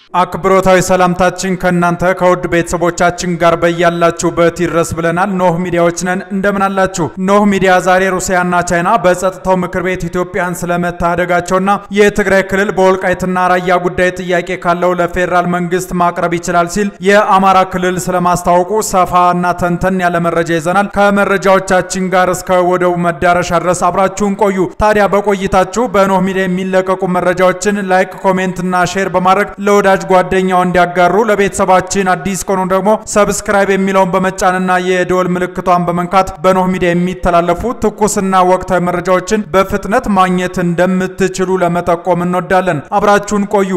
አክብሮታዊ ሰላምታችን ከእናንተ ከውድ ቤተሰቦቻችን ጋር በያላችሁበት ይድረስ ብለናል። ኖህ ሚዲያዎች ነን። እንደምን አላችሁ? ኖህ ሚዲያ ዛሬ ሩሲያና ቻይና በጸጥታው ምክር ቤት ኢትዮጵያን ስለመታደጋቸውና የትግራይ ክልል በወልቃይትና ራያ ጉዳይ ጥያቄ ካለው ለፌዴራል መንግስት ማቅረብ ይችላል ሲል የአማራ ክልል ስለማስታወቁ ሰፋና ተንተን ያለ መረጃ ይዘናል። ከመረጃዎቻችን ጋር እስከ ወደቡ መዳረሻ ድረስ አብራችሁን ቆዩ። ታዲያ በቆይታችሁ በኖህ ሚዲያ የሚለቀቁ መረጃዎችን ላይክ፣ ኮሜንትና ሼር በማድረግ ለወዳጅ ጓደኛው እንዲያጋሩ ለቤተሰባችን አዲስ ከሆኑ ደግሞ ሰብስክራይብ የሚለውን በመጫንና የደወል ምልክቷን በመንካት በኖህ ሚዲያ የሚተላለፉ ትኩስና ወቅታዊ መረጃዎችን በፍጥነት ማግኘት እንደምትችሉ ለመጠቆም እንወዳለን። አብራችሁን ቆዩ።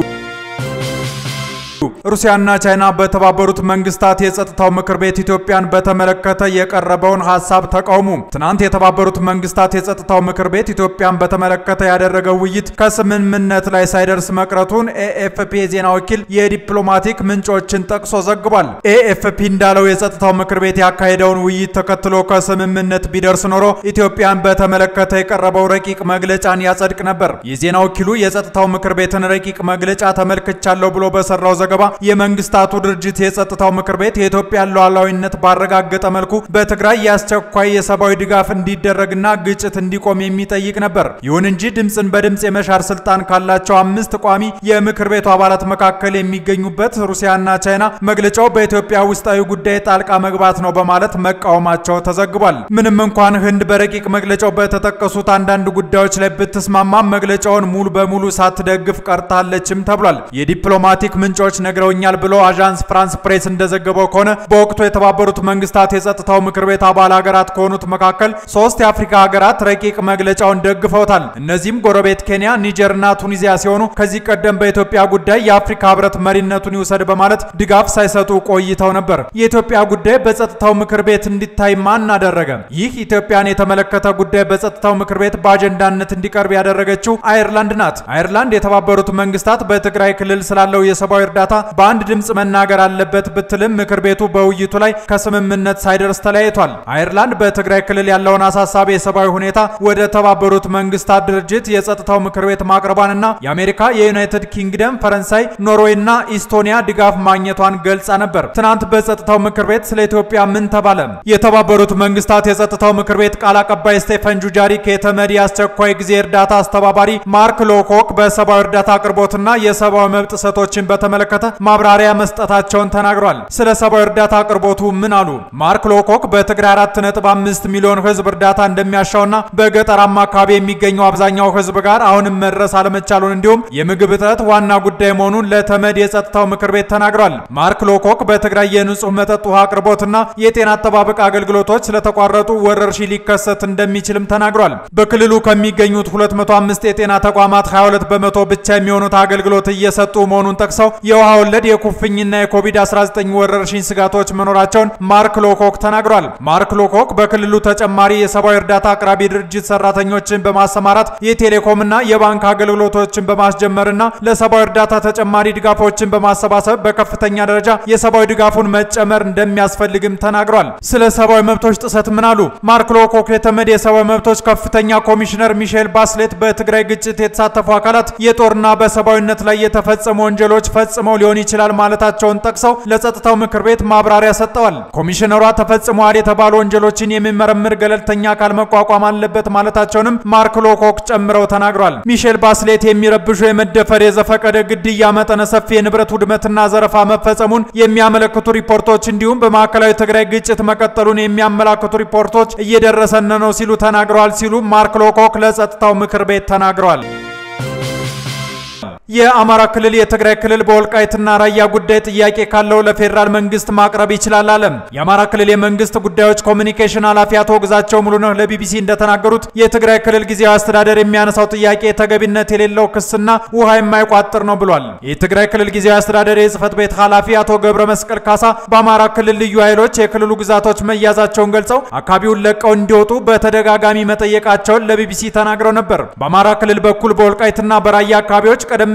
ሩሲያና ቻይና በተባበሩት መንግስታት የጸጥታው ምክር ቤት ኢትዮጵያን በተመለከተ የቀረበውን ሀሳብ ተቃውሙ። ትናንት የተባበሩት መንግስታት የጸጥታው ምክር ቤት ኢትዮጵያን በተመለከተ ያደረገው ውይይት ከስምምነት ላይ ሳይደርስ መቅረቱን ኤኤፍፒ የዜና ወኪል የዲፕሎማቲክ ምንጮችን ጠቅሶ ዘግቧል። ኤኤፍፒ እንዳለው የጸጥታው ምክር ቤት ያካሄደውን ውይይት ተከትሎ ከስምምነት ቢደርስ ኖሮ ኢትዮጵያን በተመለከተ የቀረበው ረቂቅ መግለጫን ያጸድቅ ነበር። የዜና ወኪሉ የጸጥታው ምክር ቤትን ረቂቅ መግለጫ ተመልክቻለሁ ብሎ በሰራው ዘገባ የመንግስታቱ ድርጅት የጸጥታው ምክር ቤት የኢትዮጵያን ሉዓላዊነት ባረጋገጠ መልኩ በትግራይ የአስቸኳይ የሰብአዊ ድጋፍ እንዲደረግና ግጭት እንዲቆም የሚጠይቅ ነበር። ይሁን እንጂ ድምፅን በድምፅ የመሻር ስልጣን ካላቸው አምስት ቋሚ የምክር ቤቱ አባላት መካከል የሚገኙበት ሩሲያና ቻይና መግለጫው በኢትዮጵያ ውስጣዊ ጉዳይ ጣልቃ መግባት ነው በማለት መቃወማቸው ተዘግቧል። ምንም እንኳን ህንድ በረቂቅ መግለጫው በተጠቀሱት አንዳንድ ጉዳዮች ላይ ብትስማማም መግለጫውን ሙሉ በሙሉ ሳትደግፍ ቀርታለችም ተብሏል። የዲፕሎማቲክ ምንጮች ነግረውኛል ብሎ አዣንስ ፍራንስ ፕሬስ እንደዘገበው ከሆነ በወቅቱ የተባበሩት መንግስታት የጸጥታው ምክር ቤት አባል ሀገራት ከሆኑት መካከል ሶስት የአፍሪካ ሀገራት ረቂቅ መግለጫውን ደግፈውታል። እነዚህም ጎረቤት ኬንያ፣ ኒጀርና ቱኒዚያ ሲሆኑ ከዚህ ቀደም በኢትዮጵያ ጉዳይ የአፍሪካ ህብረት መሪነቱን ይውሰድ በማለት ድጋፍ ሳይሰጡ ቆይተው ነበር። የኢትዮጵያ ጉዳይ በጸጥታው ምክር ቤት እንዲታይ ማን አደረገ? ይህ ኢትዮጵያን የተመለከተ ጉዳይ በጸጥታው ምክር ቤት በአጀንዳነት እንዲቀርብ ያደረገችው አይርላንድ ናት። አይርላንድ የተባበሩት መንግስታት በትግራይ ክልል ስላለው የሰብአዊ እርዳታ በአንድ ድምፅ መናገር አለበት ብትልም ምክር ቤቱ በውይይቱ ላይ ከስምምነት ሳይደርስ ተለያይቷል። አይርላንድ በትግራይ ክልል ያለውን አሳሳቢ የሰብአዊ ሁኔታ ወደ ተባበሩት መንግስታት ድርጅት የጸጥታው ምክር ቤት ማቅረቧንና የአሜሪካ፣ የዩናይትድ ኪንግደም፣ ፈረንሳይ፣ ኖርዌይ እና ኢስቶኒያ ድጋፍ ማግኘቷን ገልጻ ነበር። ትናንት በጸጥታው ምክር ቤት ስለ ኢትዮጵያ ምን ተባለ? የተባበሩት መንግስታት የጸጥታው ምክር ቤት ቃል አቀባይ ስቴፈን ጁጃሪክ የተመድ የአስቸኳይ ጊዜ እርዳታ አስተባባሪ ማርክ ሎኮክ በሰብአዊ እርዳታ አቅርቦትና የሰብአዊ መብት ጥሰቶችን በተመለከተ ማብራሪያ መስጠታቸውን ተናግሯል። ስለ ሰብአዊ እርዳታ አቅርቦቱ ምን አሉ? ማርክ ሎኮክ በትግራይ 4.5 ሚሊዮን ህዝብ እርዳታ እንደሚያሻውና በገጠራማ አካባቢ የሚገኘው አብዛኛው ህዝብ ጋር አሁንም መድረስ አለመቻሉን እንዲሁም የምግብ እጥረት ዋና ጉዳይ መሆኑን ለተመድ የጸጥታው ምክር ቤት ተናግሯል። ማርክ ሎኮክ በትግራይ የንጹህ መጠጥ ውሃ አቅርቦትና የጤና አጠባበቅ አገልግሎቶች ስለተቋረጡ ወረርሽኝ ሊከሰት እንደሚችልም ተናግሯል። በክልሉ ከሚገኙት 205 የጤና ተቋማት 22 በመቶ ብቻ የሚሆኑት አገልግሎት እየሰጡ መሆኑን ጠቅሰው የውሃ ወለድ የኩፍኝና የኮቪድ-19 ወረርሽኝ ስጋቶች መኖራቸውን ማርክ ሎኮክ ተናግሯል። ማርክ ሎኮክ በክልሉ ተጨማሪ የሰብአዊ እርዳታ አቅራቢ ድርጅት ሰራተኞችን በማሰማራት የቴሌኮምና የባንክ አገልግሎቶችን በማስጀመርና ለሰብአዊ እርዳታ ተጨማሪ ድጋፎችን በማሰባሰብ በከፍተኛ ደረጃ የሰብአዊ ድጋፉን መጨመር እንደሚያስፈልግም ተናግሯል። ስለ ሰብአዊ መብቶች ጥሰት ምን አሉ? ማርክ ሎኮክ የተመድ የሰብአዊ መብቶች ከፍተኛ ኮሚሽነር ሚሼል ባስሌት በትግራይ ግጭት የተሳተፉ አካላት የጦርና በሰብአዊነት ላይ የተፈጸሙ ወንጀሎች ፈጽመው ሊሆን ይችላል ማለታቸውን ጠቅሰው ለጸጥታው ምክር ቤት ማብራሪያ ሰጥተዋል። ኮሚሽነሯ ተፈጽመዋል የተባሉ ወንጀሎችን የሚመረምር ገለልተኛ አካል መቋቋም አለበት ማለታቸውንም ማርክ ሎኮክ ጨምረው ተናግሯል። ሚሼል ባስሌት የሚረብሹ የመደፈር፣ የዘፈቀደ ግድያ፣ መጠነ ሰፊ የንብረት ውድመትና ዘረፋ መፈጸሙን የሚያመለክቱ ሪፖርቶች እንዲሁም በማዕከላዊ ትግራይ ግጭት መቀጠሉን የሚያመላክቱ ሪፖርቶች እየደረሰን ነው ሲሉ ተናግረዋል ሲሉ ማርክ ሎኮክ ለጸጥታው ምክር ቤት ተናግረዋል። የአማራ ክልል የትግራይ ክልል በወልቃይትና ራያ ጉዳይ ጥያቄ ካለው ለፌዴራል መንግስት ማቅረብ ይችላል አለ። የአማራ ክልል የመንግስት ጉዳዮች ኮሚኒኬሽን ኃላፊ አቶ ግዛቸው ሙሉነህ ለቢቢሲ እንደተናገሩት የትግራይ ክልል ጊዜያዊ አስተዳደር የሚያነሳው ጥያቄ ተገቢነት የሌለው ክስና ውሃ የማይቋጥር ነው ብሏል። የትግራይ ክልል ጊዜያዊ አስተዳደር የጽህፈት ቤት ኃላፊ አቶ ገብረ መስቀል ካሳ በአማራ ክልል ልዩ ኃይሎች የክልሉ ግዛቶች መያዛቸውን ገልጸው አካባቢውን ለቀው እንዲወጡ በተደጋጋሚ መጠየቃቸውን ለቢቢሲ ተናግረው ነበር። በአማራ ክልል በኩል በወልቃይትና በራያ አካባቢዎች ቀደም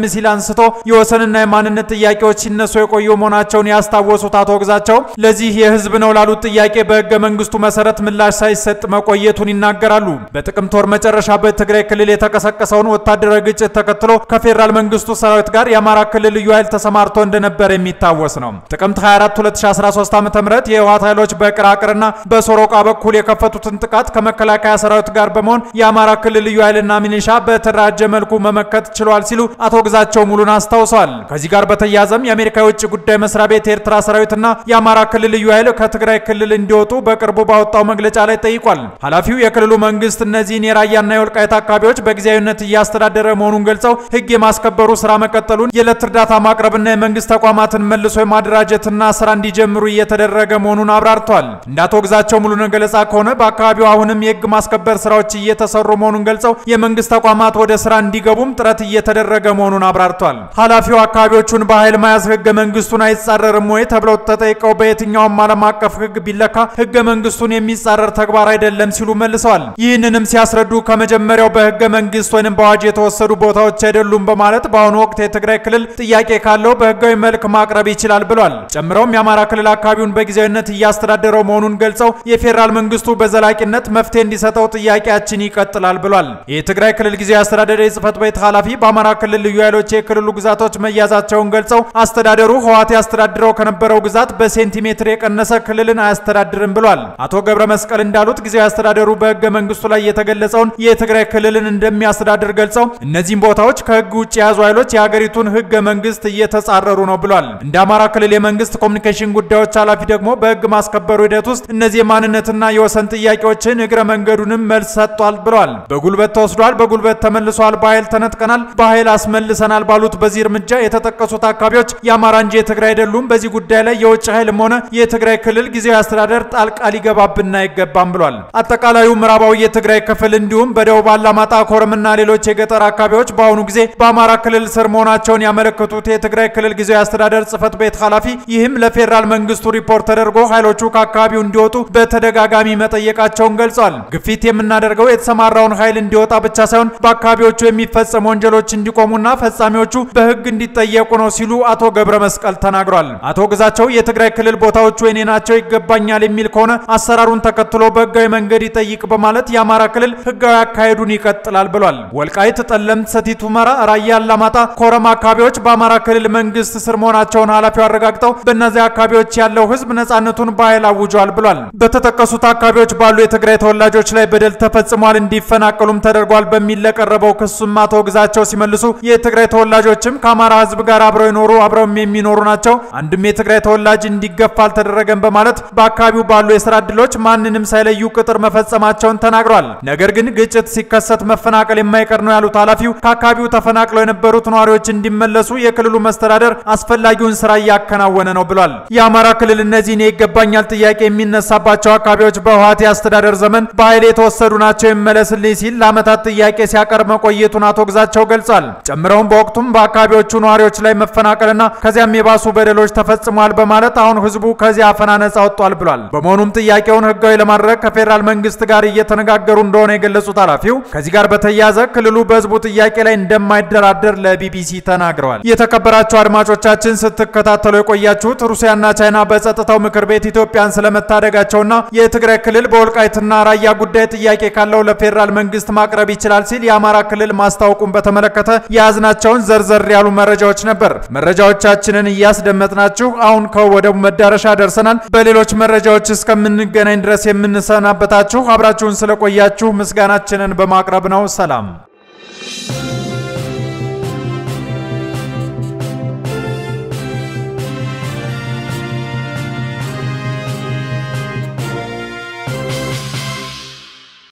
ሲል አንስቶ የወሰንና የማንነት ጥያቄዎች ሲነሱ የቆዩ መሆናቸውን ያስታወሱት አቶ ግዛቸው ለዚህ የህዝብ ነው ላሉት ጥያቄ በህገ መንግስቱ መሰረት ምላሽ ሳይሰጥ መቆየቱን ይናገራሉ። በጥቅምት ወር መጨረሻ በትግራይ ክልል የተቀሰቀሰውን ወታደራዊ ግጭት ተከትሎ ከፌዴራል መንግስቱ ሰራዊት ጋር የአማራ ክልል ልዩ ኃይል ተሰማርቶ እንደነበር የሚታወስ ነው። ጥቅምት 24 2013 ዓ.ም የህወሓት ኃይሎች በቅራቅርና በሶሮቃ በኩል የከፈቱትን ጥቃት ከመከላከያ ሰራዊት ጋር በመሆን የአማራ ክልል ልዩ ኃይልና ሚሊሻ በተደራጀ መልኩ መመከት ችሏል ሲሉ አቶ ግዛቸው ሙሉን አስታውሰዋል። ከዚህ ጋር በተያያዘም የአሜሪካ የውጭ ጉዳይ መስሪያ ቤት የኤርትራ ሰራዊትና የአማራ ክልል ልዩ ኃይል ከትግራይ ክልል እንዲወጡ በቅርቡ ባወጣው መግለጫ ላይ ጠይቋል። ኃላፊው የክልሉ መንግስት እነዚህን የራያና የወልቃይት አካባቢዎች በጊዜያዊነት እያስተዳደረ መሆኑን ገልጸው ህግ የማስከበሩ ስራ መቀጠሉን፣ የዕለት እርዳታ ማቅረብና የመንግስት ተቋማትን መልሶ የማደራጀትና ስራ እንዲጀምሩ እየተደረገ መሆኑን አብራርተዋል። እንደ አቶ ግዛቸው ሙሉነህ ገለጻ ከሆነ በአካባቢው አሁንም የህግ ማስከበር ስራዎች እየተሰሩ መሆኑን ገልጸው የመንግስት ተቋማት ወደ ስራ እንዲገቡም ጥረት እየተደረገ መሆኑን አብራርተዋል። ኃላፊው አካባቢዎቹን በኃይል መያዝ ህገ መንግስቱን አይጻረርም ወይ ተብለው ተጠይቀው በየትኛውም ዓለም አቀፍ ህግ ቢለካ ህገ መንግስቱን የሚጻረር ተግባር አይደለም ሲሉ መልሰዋል። ይህንንም ሲያስረዱ ከመጀመሪያው በህገ መንግስት ወይም በአዋጅ የተወሰዱ ቦታዎች አይደሉም በማለት በአሁኑ ወቅት የትግራይ ክልል ጥያቄ ካለው በህጋዊ መልክ ማቅረብ ይችላል ብሏል። ጨምረውም የአማራ ክልል አካባቢውን በጊዜያዊነት እያስተዳደረው መሆኑን ገልጸው የፌዴራል መንግስቱ በዘላቂነት መፍትሄ እንዲሰጠው ጥያቄያችን ይቀጥላል ብሏል። የትግራይ ክልል ጊዜያዊ አስተዳደር የጽህፈት ቤት ኃላፊ በአማራ ክልል ልዩ ኃይሎች የክልሉ ግዛቶች መያዛቸውን ገልጸው አስተዳደሩ ህወሓት ያስተዳድረው ከነበረው ግዛት በሴንቲሜትር የቀነሰ ክልልን አያስተዳድርም ብሏል። አቶ ገብረ መስቀል እንዳሉት ጊዜያዊ አስተዳደሩ በህገ መንግስቱ ላይ የተገለጸውን የትግራይ ክልልን እንደሚያስተዳድር ገልጸው እነዚህም ቦታዎች ከህግ ውጭ የያዙ ኃይሎች የሀገሪቱን ህገ መንግስት እየተጻረሩ ነው ብሏል። እንደ አማራ ክልል የመንግስት ኮሚኒኬሽን ጉዳዮች ኃላፊ ደግሞ በህግ ማስከበሩ ሂደት ውስጥ እነዚህ የማንነትና የወሰን ጥያቄዎችን እግረ መንገዱንም መልስ ሰጥቷል ብሏል። በጉልበት ተወስዷል፣ በጉልበት ተመልሷል፣ በኃይል ተነጥቀናል፣ በኃይል አስመልሰናል ባሉት በዚህ እርምጃ የተጠቀሱት አካባቢዎች የአማራ እንጂ የትግራይ አይደሉም። በዚህ ጉዳይ ላይ የውጭ ኃይልም ሆነ የትግራይ ክልል ጊዜያዊ አስተዳደር ጣልቃ ሊገባብን አይገባም ብሏል። አጠቃላዩ ምዕራባዊ የትግራይ ክፍል እንዲሁም በደቡብ አላማጣ፣ ኮረምና ሌሎች የገጠር አካባቢዎች በአሁኑ ጊዜ በአማራ ክልል ስር መሆናቸውን ያመለከቱት የትግራይ ክልል ጊዜያዊ አስተዳደር ጽህፈት ቤት ኃላፊ ይህም ለፌዴራል መንግስቱ ሪፖርት ተደርጎ ኃይሎቹ ከአካባቢው እንዲወጡ በተደጋጋሚ መጠየቃቸውን ገልጿል። ግፊት የምናደርገው የተሰማራውን ኃይል እንዲወጣ ብቻ ሳይሆን በአካባቢዎቹ የሚፈጸሙ ወንጀሎች እንዲቆሙና ፈጻሚዎቹ በህግ እንዲጠየቁ ነው ሲሉ አቶ ገብረ መስቀል ተናግሯል። አቶ ግዛቸው የትግራይ ክልል ቦታዎቹ የኔ ናቸው ይገባኛል የሚል ከሆነ አሰራሩን ተከትሎ በህጋዊ መንገድ ይጠይቅ በማለት የአማራ ክልል ህጋዊ አካሄዱን ይቀጥላል ብሏል። ወልቃይት፣ ጠለምት፣ ሰቲት ሁመራ፣ ራያ አላማጣ፣ ኮረማ አካባቢዎች በአማራ ክልል መንግስት ስር መሆናቸውን ኃላፊው አረጋግጠው በእነዚህ አካባቢዎች ያለው ህዝብ ነጻነቱን በኃይል አውጇል ብሏል። በተጠቀሱት አካባቢዎች ባሉ የትግራይ ተወላጆች ላይ በደል ተፈጽሟል፣ እንዲፈናቀሉም ተደርጓል በሚል ለቀረበው ክሱም አቶ ግዛቸው ሲመልሱ የትግራይ ተወላጆችም ከአማራ ህዝብ ጋር አብረው የኖሩ አብረውም የሚኖሩ ናቸው። አንድም የትግራይ ተወላጅ እንዲገፋ አልተደረገም በማለት በአካባቢው ባሉ የስራ እድሎች ማንንም ሳይለዩ ቅጥር መፈጸማቸውን ተናግሯል። ነገር ግን ግጭት ሲከሰት መፈናቀል የማይቀር ነው ያሉት ኃላፊው ከአካባቢው ተፈናቅለው የነበሩት ነዋሪዎች እንዲመለሱ የክልሉ መስተዳደር አስፈላጊውን ስራ እያከናወነ ነው ብሏል። የአማራ ክልል እነዚህን የይገባኛል ጥያቄ የሚነሳባቸው አካባቢዎች በህወሓት የአስተዳደር ዘመን በኃይል የተወሰዱ ናቸው ይመለስልኝ ሲል ለዓመታት ጥያቄ ሲያቀርብ መቆየቱን አቶ ግዛቸው ገልጿል። ጨምረውም በወቅቱም በአካባቢዎቹ ነዋሪዎች ላይ መፈናቀልና ከዚያም የባሱ በደሎች ተፈጽሟል በማለት አሁን ህዝቡ ከዚያ አፈና ነጻ ወጥቷል ብሏል። በመሆኑም ጥያቄውን ህጋዊ ለማድረግ ከፌዴራል መንግስት ጋር እየተነጋገሩ እንደሆነ የገለጹት ኃላፊው ከዚህ ጋር በተያያዘ ክልሉ በህዝቡ ጥያቄ ላይ እንደማይደራደር ለቢቢሲ ተናግረዋል። የተከበራችሁ አድማጮቻችን ስትከታተሉ የቆያችሁት ሩሲያና ቻይና በጸጥታው ምክር ቤት ኢትዮጵያን ስለመታደጋቸውና የትግራይ ክልል በወልቃይትና ራያ ጉዳይ ጥያቄ ካለው ለፌዴራል መንግስት ማቅረብ ይችላል ሲል የአማራ ክልል ማስታወቁን በተመለከተ የያዝናቸውን ዘርዘር ያሉ መረጃዎች ነበር። መረጃዎቻችንን እያስደመጥናችሁ አሁን ከወደቡ መዳረሻ ደርሰናል። በሌሎች መረጃዎች እስከምንገናኝ ድረስ የምንሰናበታችሁ አብራችሁን ስለቆያችሁ ምስጋናችንን በማቅረብ ነው። ሰላም